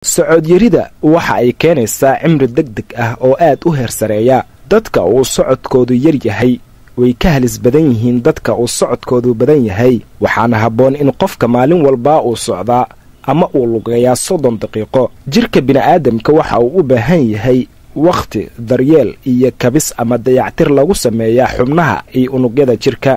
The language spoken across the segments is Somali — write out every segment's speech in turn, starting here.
socodyarida waxa ay keenaysaa cimri deg deg ah oo aad u heer sareeya dadka uu socodkoodu yar yahay way ka halis badan yihiin dadka uu socodkoodu badan yahay waxaana habboon in qofka maalin walbaa uu socdaa ama uu lugeeyaa soddon daqiiqo jirka bini'aadamka waxa uu u baahan yahay wakhti daryeel iyo kabis ama dayactir lagu sameeyaa xubnaha iyo unugyada jirka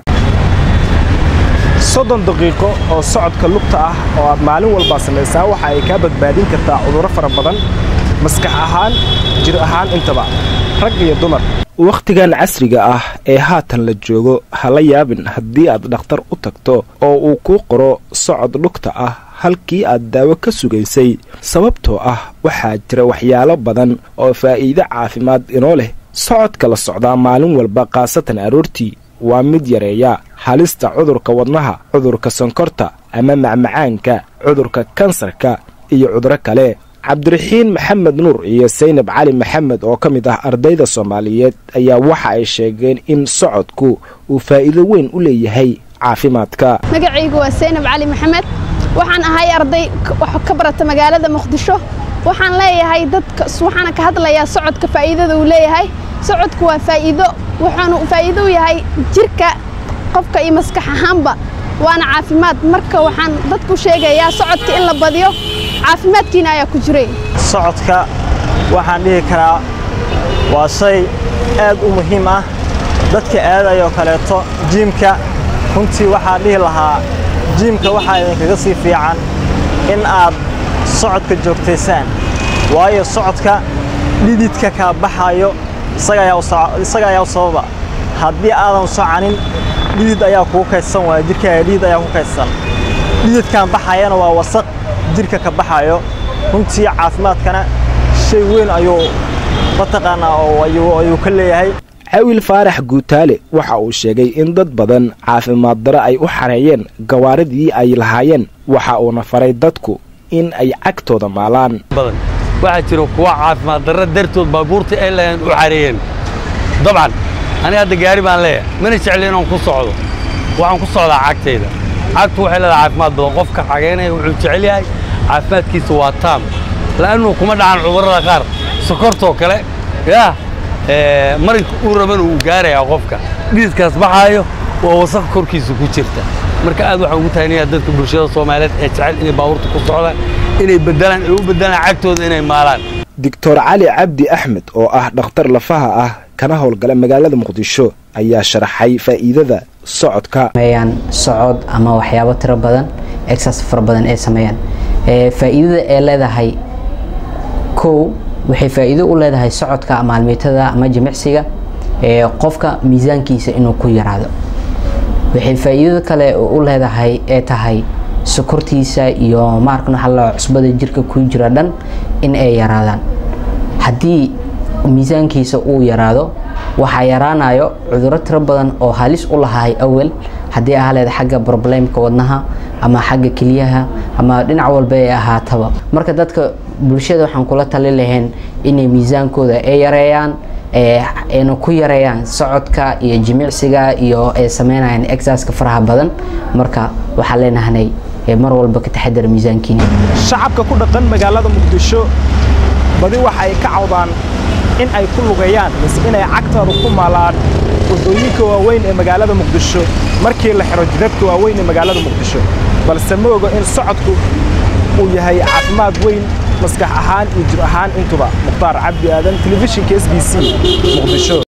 soddon daqiiqo oo socodka lugta ah oo aad maalin walbaa samaysaa waxa ay kaa badbaadin kartaa cudurro fara badan maskax ahaan jir ahaan intaba rag iyo dumar wakhtigan casriga ah ee haatan la joogo ha la yaabin haddii aad dhakhtar u tagto oo uu kuu qoro socod lugta ah halkii aad daawo ka sugaysay sababtoo ah waxaa jira waxyaalo badan oo faa'iido caafimaad inoo leh socodka la socdaa maalin walba khaasatan aroortii waa mid yareeya halista cudurka wadnaha cudurka sonkorta ama macmacaanka cudurka kansarka iyo cuduro kale cabdiraxiin maxamed nuur iyo saynab cali maxamed oo ka mid ah ardayda soomaaliyeed ayaa waxa ay sheegeen in socodku uu faa'iido weyn u leeyahay caafimaadka magacaygu waa saynab cali maxamed waxaan ahay arday ka barata magaalada muqdisho waxaan leeyahay dadka waxaana ka hadlayaa socodka faa'iidada uu leeyahay socodku waa faa'iido wuxuunu faa'iido u yahay jirka qofka iyo maskax ahaanba waana caafimaad marka waxaan dadku sheegayaa socodka in la badiyo caafimaadkiina ayaa ku jiray socodka waxaan dhihi karaa waa shay aad u muhiim ah dadka aadayoo kaleeto jiimka runtii waxaan dhihi lahaa jiimka waxaa idinkaga sii fiican in aad socodka joogtaysaan waayo socodka dhididka kaa baxayo isaga ayaa u sababa haddii aadan socanin dhidid ayaa kuu kaydsan waaya jirkaaga dhidid ayaa ku kaydsan dhididkan baxayana waa wasaq jirka ka baxayo runtii caafimaadkana shay weyn ayuu mataqaanaa ayuu ka leeyahay cawil faarax guutaale waxa uu sheegay in dad badan caafimaad daro ay u xareeyeen gawaaridii ay lahaayeen waxa uuna faray dadku in ay cagtooda maalaan waxaa jira kuwa caafimaad darra dartood baabuurta ay lahayn u xareeyeen dabcan aniga hadda gaari baan leeyahay mana jecli inaan ku socdo waxaan ku socdaa cagtayda cagtu waxay leedahay caafimaad badan qofka xageynaya wuxuu jecel yahay caafimaadkiisa waa taam la'annu kuma dhacan cudurrada qaar sokortoo kale yaah marinka uu rabana uu gaarayaa qofka dhididkaas baxaayo waa wasaq korkiisa ku jirta marka aad waxaan ugu tahanaya dadka bulshada soomaaliyeed ee jecel inay baabuurta ku socdaan inay bedelaan ay u bedelaan cagtooda inay maalaan doctor cali cabdi axmed oo ah dhakhtar lafaha ah kana howlgala magaalada muqdisho ayaa sharaxay faa'iidada socodka sameeyaan socod ama waxyaabo tiro badan exas fara badan ay sameeyaan faa'iidada ay leedahay kow waxay faa'iido u leedahay socodka maalmeetada ama jimicsiga qofka miisaankiisa inuu ku yaraado waxay faa'iidada kale u leedahay ee tahay sokortiisa iyo maarkan waxa la cusbada jirka ku jira dhan in ay yaraadaan haddii miisaankiisa uu yaraado waxaa yaraanayo cudurro tiro badan oo halis u lahaay awel haddii ahaleed xagga broblemka wadnaha ama xagga keliyaha ama dhinac walba ay ahaataba marka dadka bulshada waxaan kula tali lahayn inay miisaankooda ay yareeyaan ayna ku yareeyaan socodka iyo jimicsiga iyo ay sameynayaan exaska faraha badan marka waxaan leenahanay mar walba ka taxadar miisaankiina shacabka ku dhaqan magaalada muqdisho badi waxa ay ka cawdaan in ay ku lugeeyaan mise inay cagtooda ku maalaan waddooyinka waaweyn ee magaalada muqdisho markii la xiro jidadka waaweyn ee magaalada muqdisho balse ma ogo in socodku uu yahay caafimaad weyn maskax ahaan iyo jir ahaan intuba mukhtaar cabdi aadan telefishinka s b c muqdisho